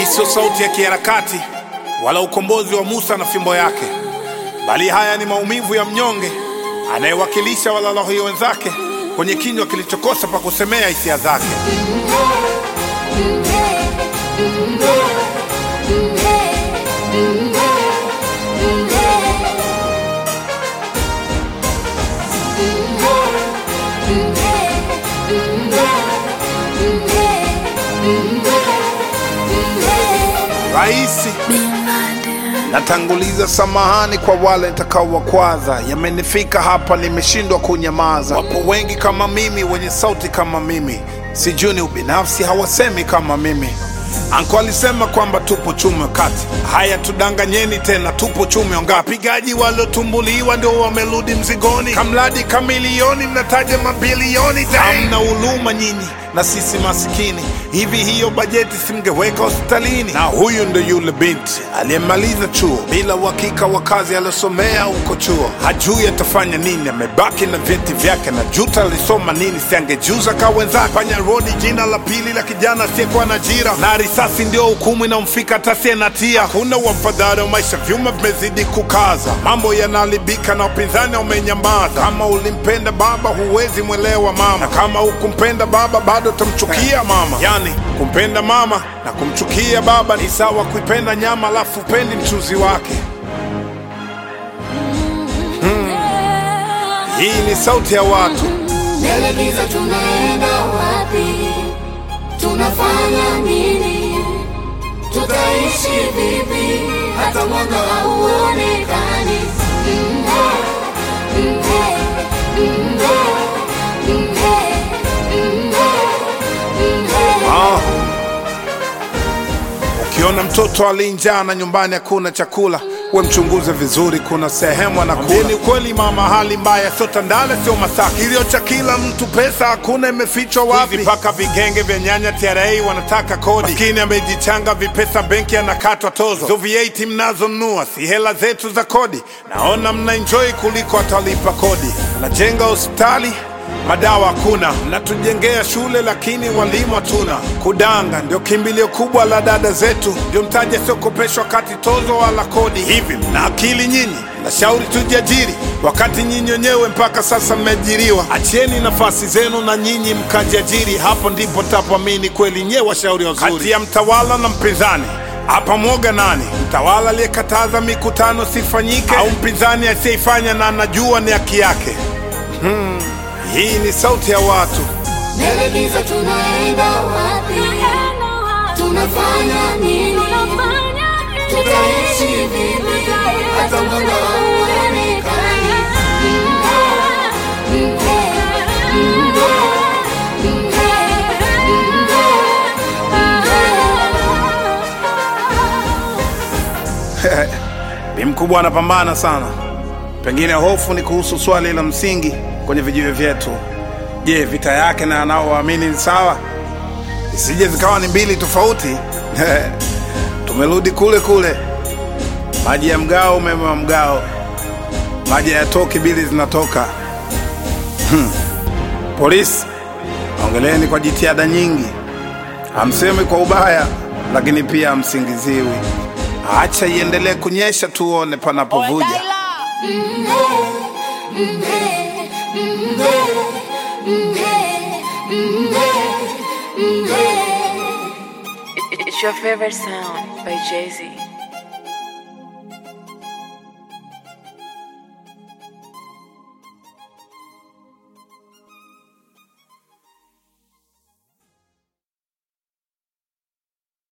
Hii sio sauti ya kiharakati wala ukombozi wa Musa na fimbo yake, bali haya ni maumivu ya mnyonge anayewakilisha walalahoi wenzake kwenye kinywa kilichokosa pa kusemea hisia zake. Raisi, natanguliza samahani kwa wale nitakaowakwaza. Yamenifika hapa, nimeshindwa kunyamaza. Wapo wengi kama mimi, wenye sauti kama mimi, sijui ni ubinafsi, hawasemi kama mimi. Anko alisema kwamba tupo chume kati. Haya, tudanganyeni tena, tupo chume ngapi? Wapigaji waliotumbuliwa ndio wamerudi mzigoni, kamradi kamilioni, mnataja mabilioni. Hamna huluma nyinyi na sisi masikini. Hivi hiyo bajeti simngeweka hospitalini? Na huyu ndo yule binti aliyemaliza chuo bila uhakika wa kazi aliyosomea huko chuo, hajui atafanya nini, amebaki na vyeti vyake na juta alisoma nini, siangejuza ka wenzake. Panya rodi, jina la pili la kijana asiyekuwa na ajira, na risasi ndio hukumu inamfika hata asiye na hatia. Hakuna wafadhali wa maisha, vyuma vimezidi kukaza, mambo yanaharibika na upinzani umenyamaza. Kama ulimpenda baba, huwezi mwelewa mama, na kama hukumpenda baba, bado utamchukia mama. Yani kumpenda mama na kumchukia baba ni sawa kuipenda nyama alafu upendi mchuzi wake. Hii ni sauti ya watu. Mbele giza tunaenda wapi? Tunafanya nini? Tutaishi vipi? Hata mwanga hauonekani. Mhe, mhe, mhe, mhe, mhe, mhe. Ah. Ukiona mtoto alinjaa na nyumbani hakuna chakula, we mchunguze vizuri, kuna sehemu anakula. Ni ukweli mama, hali mbaya, sio Tandale, sio Masaki. Kilio cha kila mtu, pesa hakuna, imefichwa wapi? Mpaka vigenge vya nyanya TRA wanataka kodi. Maskini amejichanga vipesa, benki anakatwa tozo. Hizo VAT mnazonunua si hela zetu za kodi. Naona mna enjoy kuliko atalipa kodi. Najenga hospitali madawa hakuna, mnatujengea shule lakini walimu hatuna. Kudanga ndio kimbilio kubwa la dada zetu, ndio mtaji asiokopeshwa kati tozo wala kodi. Hivi mna akili nyinyi? Nashauri tujiajiri, wakati nyinyi wenyewe mpaka sasa mmeajiriwa. Achieni nafasi zenu na nyinyi mkajiajiri, hapo ndipo tapoamini kweli nyewe washauri wazuri. Kati ya mtawala na mpinzani hapa mwoga nani? Mtawala aliyekataza mikutano sifanyike, au mpinzani asiyeifanya na anajua ni haki yake? Hii ni sauti ya watu. Mbele giza tunaenda wapi? Tunafanya nini? Tutaishi vipi? Hata mwanga hauonekani. Mhe, mhe, mhe, mhe, mhe. Bi mkubwa anapambana sana. Pengine hofu ni kuhusu swali la msingi kwenye vijiwe vyetu. Je, vita yake na anaowaamini ni sawa? Isije zikawa ni mbili tofauti. Tumerudi kule kule, maji ya mgao, umeme wa mgao, maji hayatoki, bili zinatoka. Hmm. Polisi, ongeleni kwa jitihada nyingi, hamsemi kwa ubaya, lakini pia hamsingiziwi. Acha iendelee kunyesha, tuone panapovuja. It's your favorite sound by Jay Z.